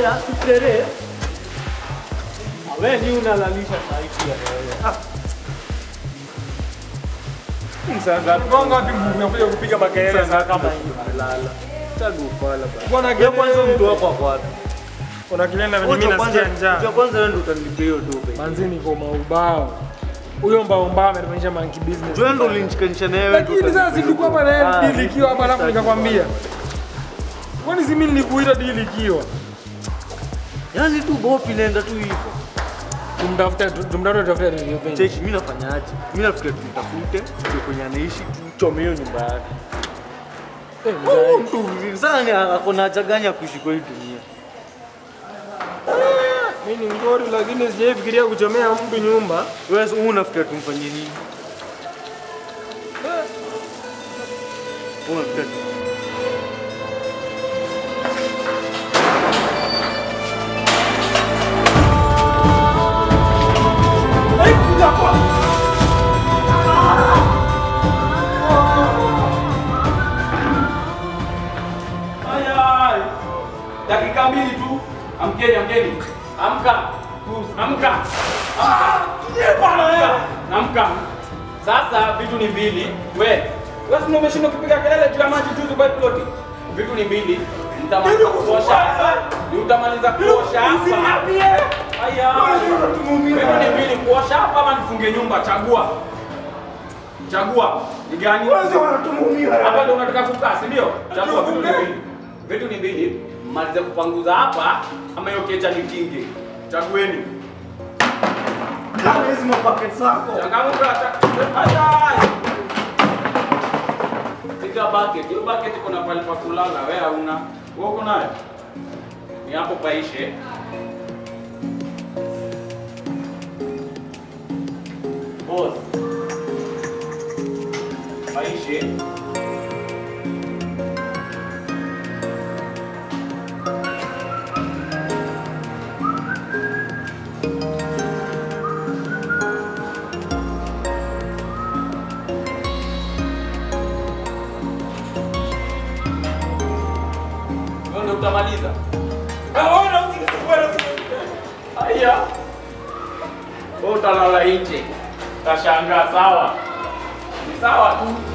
Aya, tutere. Wewe ni unalalisha saiti ya wewe. Ah. Sasa tukonga wapi nguvu ya kuja kupiga makelele Sasa sasa kama hii malala. Chagu pala bana. Bwana Wewe kwanza mtu wako wako wapi? Kuna kilenda venye mimi Wewe nasikia kwanza, njaa. cha kwanza wewe ndio utanilipia hiyo dobe. Manzi niko maubao. Huyo mbao mbao ametufanyisha monkey business. Wewe ndio ulinishikanisha na wewe. Lakini sasa si tulikuwa hapa na yeye deal ikiwa hapa alafu nikakwambia. Kwani si mimi nilikuita deal ikiwa? Yaani tu bopi inaenda tu hivyo. Tumtafute tumtafute tafute revenge. Cheki, mimi nafanyaje? Mimi nafikiria tumtafute, ndio kwenye anaishi, tuchome hiyo nyumba yake. Eh, Huyu mtu mzuri sana ni ako na haja gani ya kuishi kwa hii dunia? Mimi ni ngori lakini sijaifikiria kuchomea mtu nyumba. Wewe sasa unafikiria tumfanyie nini? Unafikiria tu- Ayai. Dakika mbili tu. Amkeni, amkeni. Amka. Amka. Amka. Amka. Sasa vitu ni mbili. We, wewe si umeshindwa kupiga kelele juu ya maji juzi kwa ploti. Vitu ni mbili. Mtamaliza kuosha hapa. Ni utamaliza kuosha hapa. Aya. Vitu ni mbili kuosha hapa ama nifunge nyumba chagua. Chagua. Ni gani? Hapa ndio unataka kukaa, si ndio? Chagua vitu ni mbili. Vitu ni mbili. Malize kupanguza hapa ama hiyo kecha ni kingi. Chagueni. Changamuka cha- Ayai. Piga bucket. Hiyo bucket iko na pale pa kulala. Wewe hauna. Wewe uko nayo? Ni hapo paishe. Boss. Paishe. Wewe ndio utamaliza. Haya. Wewe utalala nje. Tashangaa sawa. Ni sawa tu.